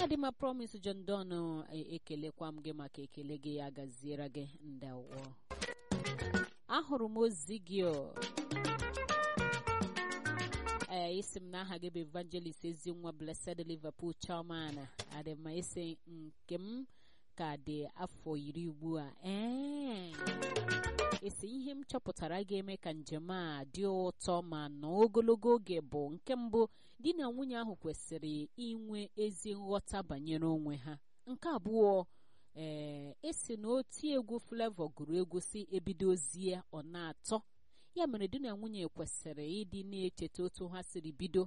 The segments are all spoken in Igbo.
adịma promise John Don ekelekwa m gị maka ekele gị ya gaziere gị ndewo ahụrụ m ozi gị o ee isi m n'aha gị bụ evangelist ezi nwa blessed liverpool chairman adị mma isi nke m ka dị afọ iri ugbu a ee esi ihe m chọpụtara ga-eme ka njem a dị ụtọ ma nọ ogologo oge bụ nke mbụ di na nwunye ahụ kwesịrị inwe ezi nghọta banyere onwe ha nke abụọ ee esi na oti egwu Flavour gụrụ egwu si ebidozie ọ na-atọ ya mere di na nwunye kwesịrị ịdị na-echeta otu ha siri bido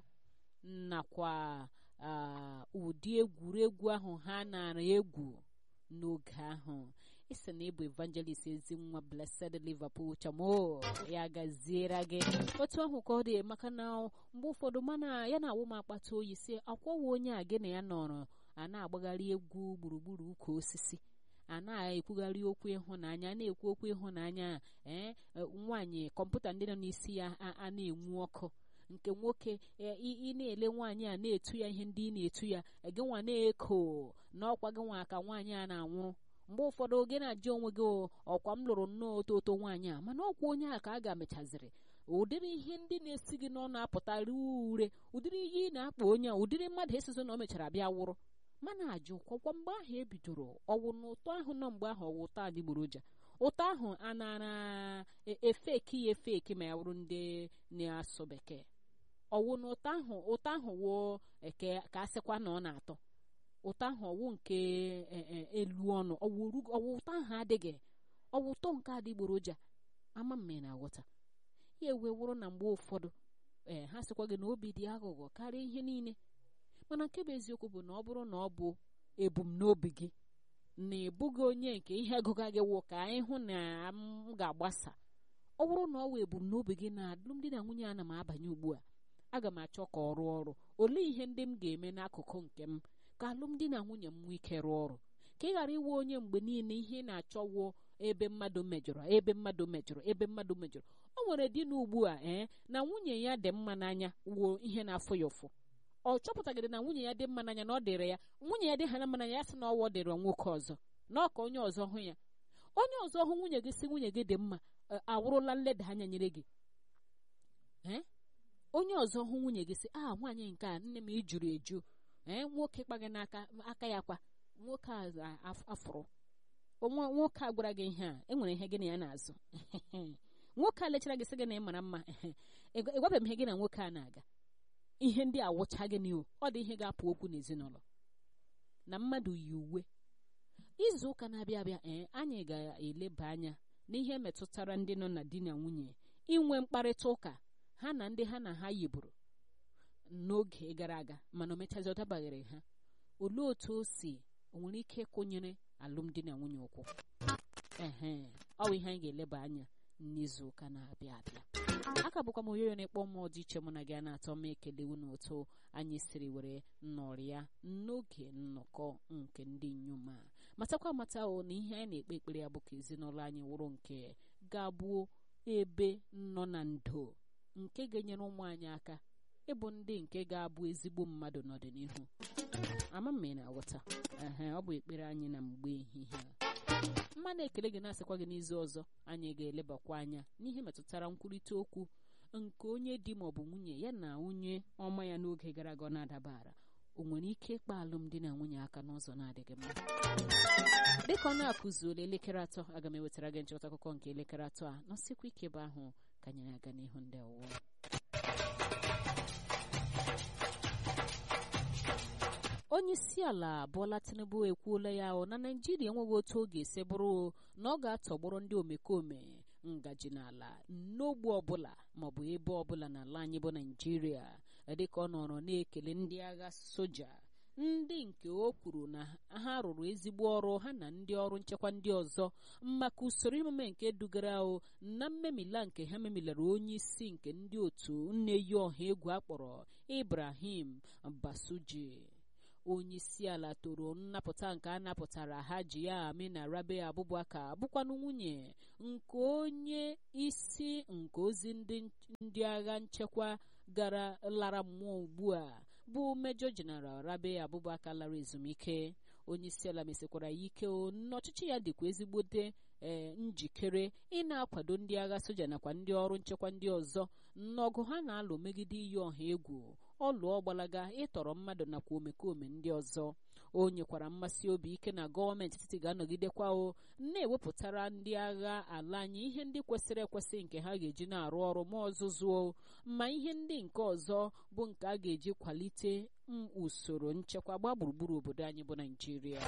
nakwa ụdị egwuregwu ahụ ha nara egwu n'oge ahụ isi na ịbụ evangelist ezi nwa blessed liverpool chamo ya gaziere gị otu ahụ ka ọ dị maka na mgbe ụfọdụ mana ya na-awụ m akpata oyi si akwawa onye a gị na ya nọrọ a na-agbagharị egwu gburugburu ukwu osisi a na-ekwugharị okwu ịhụnanya na-ekwu okwu ịhụnanya ee nwaanyị kọmputa ndị nọ n'isi ya a na-enwu ọkụ nke nwoke ị na-ele nwaanyị a na-etu ya ihe ndị ị na-etu ya gị nwa na-eko n'ọkwa gị nwa ka nwaanyị a na-anwụrụ mgbe ụfọdụ gị na-ajụ onwe gị ọkwa m lụrụ nnọọ oto oto nwaanyị a mana ọkwa onye a ka a ga-amechaziri ụdịrị ihe ndị na-esi gị n'ọnụ apụtara ure ụdịrị ihe ị na-akpa onye a ụdịrị mmadụ esizo na o mechara bịa wụrụ mana ajụ kwakwa mgbe ahụ ebidoro ọwụ na ụtọ ahụ nọ mgbe ahụ ọwụ ụtọ adịgboroja ụtọ ahụ a nara efeki ya efeki ma ya wụrụ ndị na-asụ bekee ọwụ na ụtọ ahụ ụtọ ahụ wụ eke ka a sịkwa na ọ na-atọ ụtọ ahụ ọwụ nke elu ọnụ ọwụ ụtọ ahụ adịghị ọwụ ụtọ nke adịgboroja ama mme na-aghọta ya ewe wụrụ na mgbe ụfọdụ ee ha sịkwa gị na obi dị aghụghọ karịa ihe niile mana nke bụ eziokwu bụ na ọ bụrụ na ọ bụ ebumnobi gị na ịbụghị onye nke ihe agụga gị wụ ka anyị hụ na m ga-agbasa ọ bụrụ na ọ wụ ebumnobi gị na alụmdi na nwunye ana m abanye ugbu a aga m achọ ka ọ rụọ ọrụ olee ihe ndị m ga-eme n'akụkụ nke m ka alụmdi na nwunye m nwee ike rụọ ọrụ ka ị ghara iwe onye mgbe niile ihe na-achọwo ebe mmadụ mejọrọ ebe mmadụ mejọrọ ebe mmadụ mejọrọ o nwere di na ugbu a ee na nwunye ya dị mma n'anya wuo ihe na-afụ ya ụfụ ọ chọpụtagịrị na nwunye ya dị mma n'anya na ọ dịrị ya nwunye ya dị ha na mma n'anya ya sị na ọwọ dịrị nwoke ọzọ na ọka onye ọzọ hụ ya onye ọzọ hụ nwunye gị si nwunye gị dị mma awụrụla nleda anya nyere gị ee onye ọzọ hụ nwunye gị si a nwaanyị nke a nne m ijuru eju ee nwoke kpaghị n'aka aka ya kwa nwoke a afụrụ nwoke a gwara gị ihe a enwere ihe gị na ya na-azụ nwoke a lechara gị sị gị na ị mara mma ịgwabeghị m ihe gị na nwoke a na-aga ihe ndị a wụcha gị n'ihu ọ dị ihe ga-apụ okwu n'ezinụlọ na mmadụ yi uwe izu ụka na-abịa abịa ee anyị ga-eleba anya n'ihe metụtara ndị nọ na di na nwunye inwe mkparịta ụka ha na ndị ha na ha yiburu n'oge gara aga mana o mechazi ọ dabaghịrị ha olee otu o si o nwere ike ịkwụnyere alụmdi na nwunye ụkwụ ehe ọ bụ ihe anyị ga-eleba anya n'izu ụka na-abịa abịa aka bụkwa m oyoyo na-ekpọ mmụọ dị iche mụ na gị a na-atọ m ekele unu otu anyị siri were nọrịa n'oge nnọkọ nke ndị inyom a matakwa amata o na ihe anyị na-ekpe ekpere ya bụ ka ezinụlọ anyị wụrụ nke ga-abụ ebe nọ na ndo nke ga-enyere ụmụ anyị aka ịbụ ndị nke ga-abụ ezigbo mmadụ n'ọdịnihu ama m na aghọta ehe ọ bụ ekpere anyị na mgbe ehihie a mmanụ ekele gị na-asịkwa gị n'izu ọzọ anyị ga-elebakwa anya n'ihe metụtara nkwurịta okwu nke onye di ma ọ bụ nwunye ya na onye ọma ya n'oge gara aga ọ na-adabara o nwere ike ịkpa alụmdi na nwunye aka n'ụzọ na-adịghị mma dịka ọ na-akụzuola elekere atọ aga m ewetara gị nchịkọta akụkọ nke elekere atọ a nọsịkwa ike ebe ahụ ka anyị na-aga n'ihu ndị ọwụwa onye isi ala Bola Tinubu ekwuola ya na Naịjirịa enweghị otu ọ ga-esi bụrụ na ọ ga-atọgbọrọ ndị omekome ngaji n'ala n'ogbe ọbụla maọbụ ebe ọbụla n'ala anyị bụ Naịjirịa dịka ọ nọrọ na-ekele ndị agha soja ndị nke o kwuru na ha rụrụ ezigbo ọrụ ha na ndị ọrụ nchekwa ndị ọzọ maka usoro emume nke dugara o na mmemila nke ha memilara onye isi nke ndị otu nne-yi ọha egwu akpọrọ Ibrahim Basuji onye isi ala toro nnapụta nke a napụtara Hajiya Amina Rabe Abubakar bụkwanụ nwunye nke onye isi nke ozi ndị agha nchekwa gara lara mmụọ ugbu a bụ mejọ jeneral rabe abubakar lara ezumike onye isi ala mesikwara ya ike n'ọchịchị ya dịkwa ezigbote ee njikere ị na-akwado ndị agha soja nakwa ndị ọrụ nchekwa ndị ọzọ n'ọgụ ha na-alụ megide iyi ọha egwu ọlụọ gbalaga ịtọrọ mmadụ nakwa omekome ndị ọzọ o nyekwara mmasị obi ike na gọọmenti etiti ga-anọgidekwa o na-ewepụtara ndị agha ala anyị ihe ndị kwesịrị ekwesị nke ha ga-eji na-arụ ọrụ ma ọzụzụo ma ihe ndị nke ọzọ bụ nke a ga-eji kwalite usoro nchekwa gbaa gburugburu obodo anyị bụ naijiria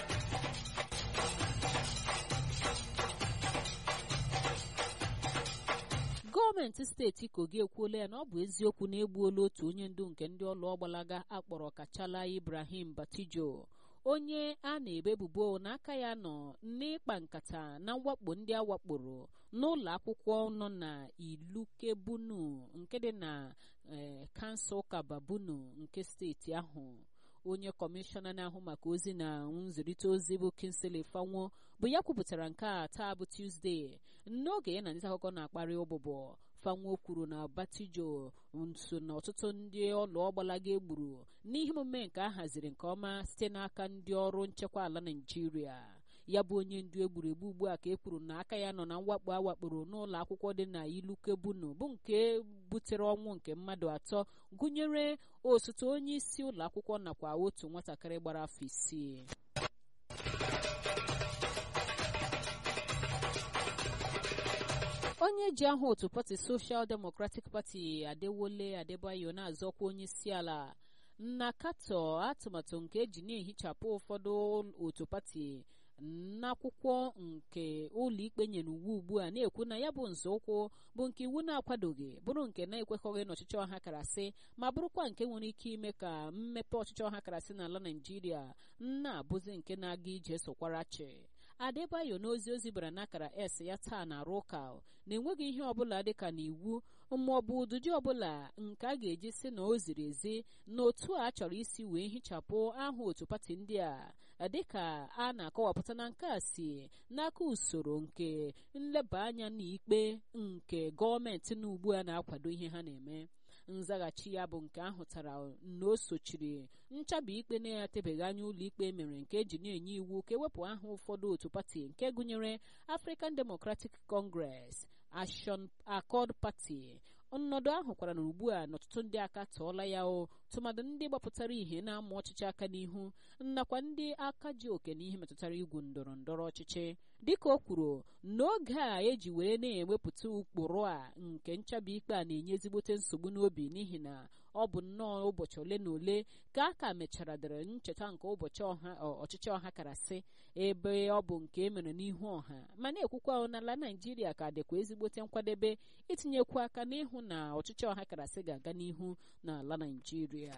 gọọmenti steeti kogi ekwuola ya na ọ bụ eziokwu na egbuola otu onye ndu nke ndị ọlụ ọgbalaga akpọrọ kachala ibrahim batijo onye a na-ebe ebubo n'aka ya nọ n'ịkpa nkata na mwakpo ndị a wakporo n'ụlọ akwụkwọ nọ na ilukebunu nke dị na kansụl kababunu nke steeti ahụ onye kọmishọna na-ahụ maka ozi na nzirịta ozi bụ kinsley fanwo bụ ya kwupụtara nke a taa bụ tuzdee n'oge ya na ndị akụkọ na-akparị ụbụbọ fanwo kwuru na batijo nso na ọtụtụ ndị ọlụ ọgbalaga egburu n'ihe omume nke a haziri nke ọma site n'aka ndị ọrụ nchekwa ala naijiria ya bụ onye ndu egburu egbu ugbu a ka e kwuru na aka ya nọ na mwakpo a wakporo n'ụlọ akwụkwọ dị na ilukebunu bụ nke butere ọnwụ nke mmadụ atọ gụnyere osote onye isi ụlọ akwụkwọ nakwa otu nwatakịrị gbara afọ isii onye ji aha otu pati social democratic party adewole adebayo na-azọkwa onye isi ala na katọ atụmatụ nke eji na-ehichapụ ụfọdụ otu pati n'akwụkwọ nke ụlọikpe nyere uwe ugbu a na-ekwu na ya bụ nzọụkwụ bụ nke iwu na-akwadoghị bụrụ nke na-ekwekọghị n'ọchịchị ọha karasị ma bụrụkwa nke nwere ike ime ka mmepe ọchịchị ọha karasị n'ala naijiria na-abụzi nke na-aga ije sokwara chi adebayo n'ozi ozi bara n'akara s ya taa na-arụ ụka na enweghị ihe ọbụla dịka n'iwu ma ọ bụ ụdụdị ọbụla nke a ga-eji si na o ziri ezi na otu a chọrọ isi wee hichapụ aha otu pati ndị a dịka a na-akọwapụta na nke a si n'aka usoro nke nleba anya n'ikpe nke gọọmenti na ugbu a na-akwado ihe ha na-eme nzaghachi ya bụ nke ahụtara na o sochiri nchabi ikpe na-etebeghị anya ụlọikpe mere nke eji na-enye iwu ka ewepụ aha ụfọdụ otu pati nke gụnyere African Democratic Congress Action Accord Party ọnọdụ ahụ kwara na ugbu a n'ọtụtụ ndị aka tụọla ya o tụmadụ ndị gbapụtara ihe na-ama ọchịchị aka n'ihu nakwa ndị aka ji oke n'ihe metụtara igwu ndọrọ ndọrọ ọchịchị dịka o kwuru n'oge a eji were na-ewepụta ụkpụrụ a nke nchabi ikpe a na-enye ezigbote nsogbu n'obi n'ihi na ọ bụ nnọọ ụbọchị ole na ole ka a ka mechara dere ncheta nke ụbọchị ọchịchị ọha karasị ebe ọ bụ nke e mere n'ihu ọha ma na-ekwukwa n'ala naijiria ka dịkwa ezigbote nkwadebe itinyekwu aka n'ịhụ na ọchịchị ọha karasị ga-aga n'ihu n'ala naijiria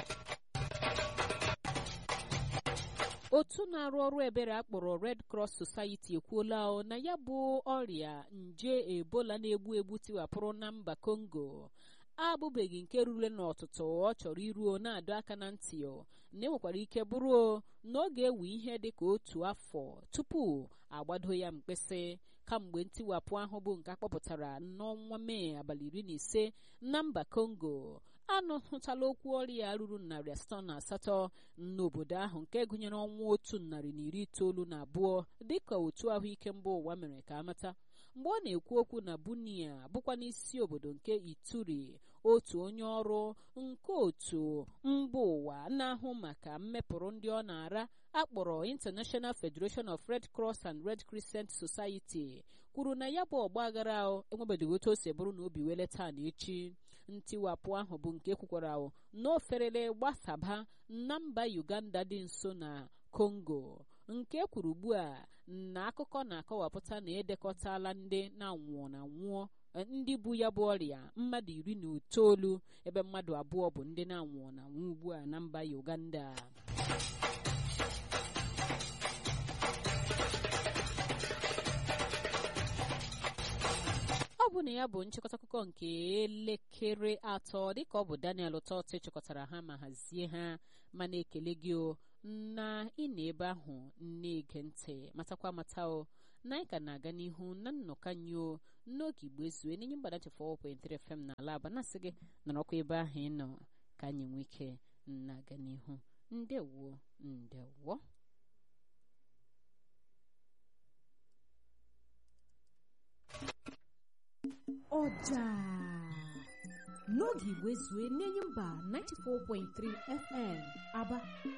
otu na-arụ ọrụ ebere akpọrọ Red Cross Society ekwuola na ya bụ ọrịa nje ebola na-egbu egbu tiwapụrụ na mba Congo abụbeghị nke rure n'ọtụtụ ọ chọrọ iruo na-adọ aka na ntị na enwekwara ike bụrụ na ọ ga-ewe ihe dị ka otu afọ tupu agbado ya mkpịsị kamgbe ntiwapụ ahụ bụ nke akpọpụtara n'ọnwa mee abalị iri na ise na mba Congo anụhụtala okwu ọrịa ruru narị asatọ na asatọ n'obodo ahụ nke gụnyere ọnwa otu narị na iri itoolu na abụọ dịka otu ahụike mba ụwa mere ka amata mgbe ọ na-ekwu okwu na bunia bụkwa n'isi obodo nke ituri otu onye ọrụ nke otu mba ụwa na-ahụ maka mmepụrụ ndị ọ na-ara akpọrọ International Federation of Red Cross and Red Crescent Society kwuru na ya bụ ọgba aghara enwebeghị otu o si bụrụ na obi wele taa na echi ntiwapụ ahụ bụ nke kwukwara na oferele gbasaba na mba Uganda dị nso na Congo nke kwuru ugbu a na akụkọ na-akọwapụta na edekọtala ndị na-anwụọ na nwụọ ndị bu ya bụ ọrịa mmadụ iri na itoolu ebe mmadụ abụọ bụ ndị na-anwụọ na nwụọ ugbu a na mba Uganda ọ bụ na ya bụ nchịkọta akụkọ nke elekere atọ dịka ọ bụ Daniel Ụtọtụ chịkọtara ha ma hazie ha ma na-ekele gị o na ị na ebe ahụ na-ege ntị matakwa amata o na anyị ka na-aga n'ihu na nnọkọ anyị o n'oge igbo ezue n'enye mgbada 4.3 FM na ala aba na-asị gị nọrọkwa ebe ahụ ị nọ ka anyị nwee ike na-aga n'ihu ndewo ndewo ọja n'oge igwe zue n'enyi mba 94.3 fm aba